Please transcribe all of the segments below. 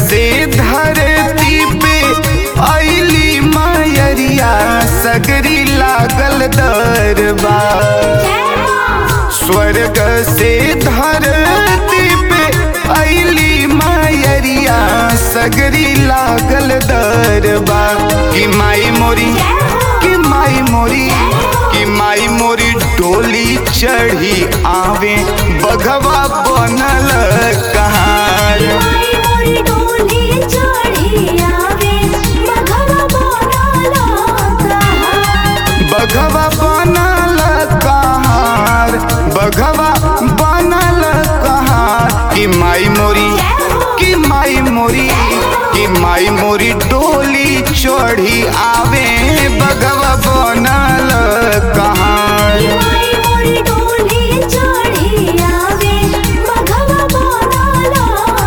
से धरती पे अली मायरिया सगरी लागल दरबार स्वर्ग से धरती पे अली मायरिया सगरी लागल दरबार कि माई मोरी कि माई मोरी कि माई मोरी डोली चढ़ी आवे बघवा बनल कहार माई मोरी डोली चढ़ी आवे मघवा बनाला कहार बघवा बनल कहार बघवा बनल कहार कि माई मोरी कि माई मोरी कि माई मोरी डोली चढ़ी आवे बघवा बनल कहार माई मोरी डोली चढ़ी आवे मघवा बनाला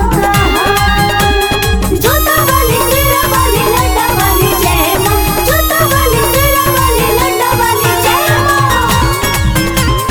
कहार जोता वाली सिरा वाली लड्डा वाली जय मां जोता वाली सिरा वाली लड्डा वाली जय मां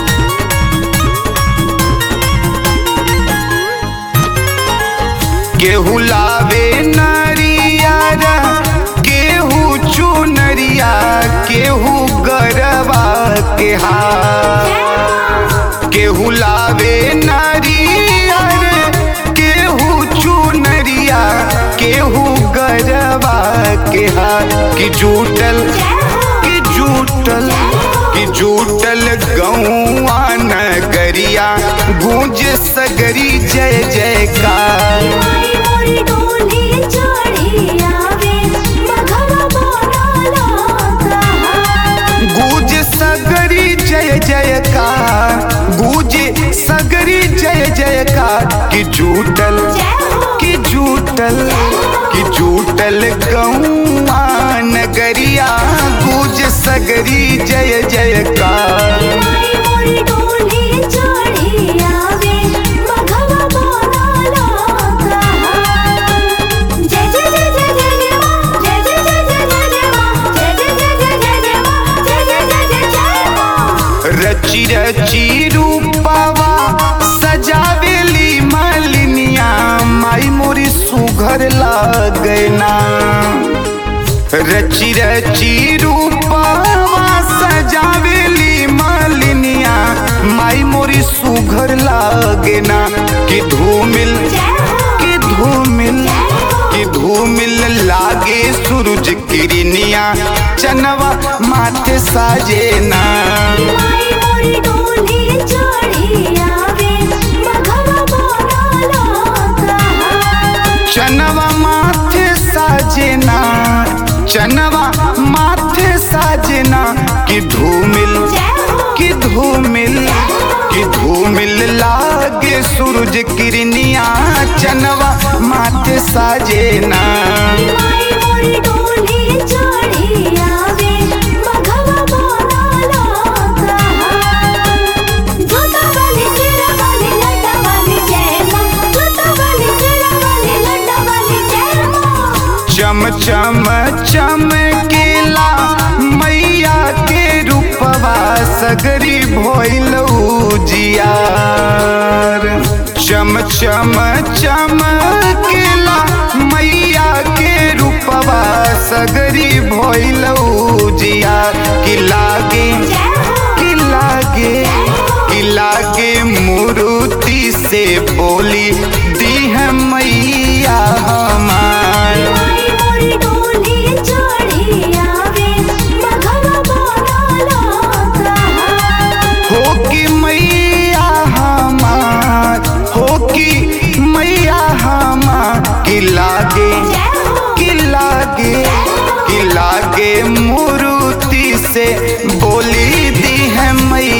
केहू लावे नरियारा केहू चुनरिया केहू गरबा के हार केहू लावे नारियर केहू चुनरिया केहू गरबा के हार कि जूटल कि जूटल कि जूटल गौआ नगरिया गूंज सगरी जय जयकार माई मोरी डोली चढ़ी आवे मघवा बनाला कहार गूंज सगरी जय जयकार गूंज सगरी जय जयकार कि जूटल कि जूटल कि जूटल गौआ नगरिया गूंज सगरी जय जयकार माई मोरी डोली चढ़ी आवे मघवा बनाला कहार जय जय जय जय जय जय मां जय जय जय जय जय जय मां जय जय जय जय जय जय मां जय जय जय जय जय मां रची रची रूपावा सजावेली मालिनिया माई मोरी सुघर लागना रची रची रूपावा सजावेली मालिनिया माई मोरी सुघर लागना कि धूमिल कि धूमिल कि धूमिल लागे सूरज किरनिया चनवा माथे साजेना माई मोरी डोली चढ़ी आवे मघवा बनाला कहार चनवा माथे साजेना चनवा माथे साजेना कि धूमिल कि धूमिल कि धूमिल लागे सूरज किरनिया चनवा माथे साजेना माई मोरी डोली चढ़ी आवे मघवा बनाला कहार जोता वाली सिरा वाली लड्डा वाली जय मां जोता वाली सिरा वाली लड्डा वाली जय मां चम चम चमकेला मैया के रूपवा सगरी भोइल जियार चम चम चमकेला मैया के रूपवा सगरी भोइल जियार कि लागे कि लागे कि लागे मूर्ति से बोली दी है मैया हमार माई मोरी डोली चढ़ी आवे मघवा बनाला कहार हो कि मैया हमार हो कि मैया हमार कि लागे कि लागे कि लागे मूर्ति से बोली दी है मैया